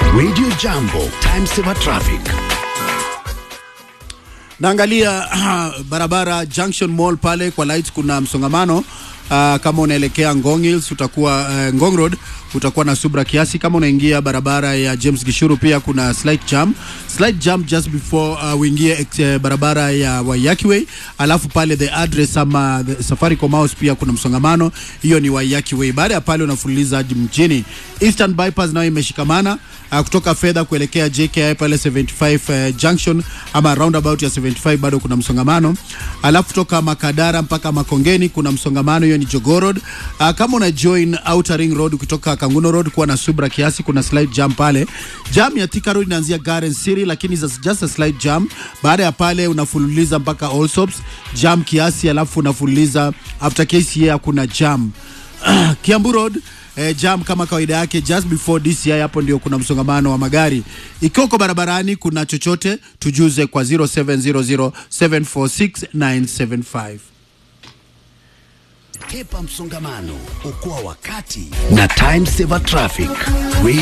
Radio Jambo, time saver traffic. Naangalia barabara Junction Mall pale kwa lights, kuna msongamano uh, kama unaelekea Ngong Hills utakuwa uh, Ngong Road utakuwa na subra kiasi. Kama unaingia barabara ya James Gishuru pia kuna slight jam, slight jam just before uh, uingie uh, barabara ya Waiyaki Way, alafu pale the address ama the Safaricom House pia kuna msongamano, hiyo ni Waiyaki Way. Baada ya pale unafululiza hadi mjini. Eastern Bypass nayo imeshikamana uh, kutoka fedha kuelekea JKI pale 75 uh, junction ama roundabout ya 75 bado kuna msongamano, alafu kutoka Makadara mpaka Makongeni kuna msongamano, hiyo ni Jogoo Road. Uh, kama una join Outer Ring Road kutoka Kanguno Road kuwa na subra kiasi, kuna slight jam pale. Jam ya Thika Road inaanzia Garden City, lakini is just a slight jam. Baada ya pale unafululiza mpaka Allsops, jam kiasi, alafu unafululiza after KCA kuna jam Kiambu Road eh, jam kama kawaida yake just before DCI, hapo ndio kuna msongamano wa magari. Ikiwa uko barabarani kuna chochote, tujuze kwa 0700746975. Kepa msongamano, okoa wakati na time saver traffic.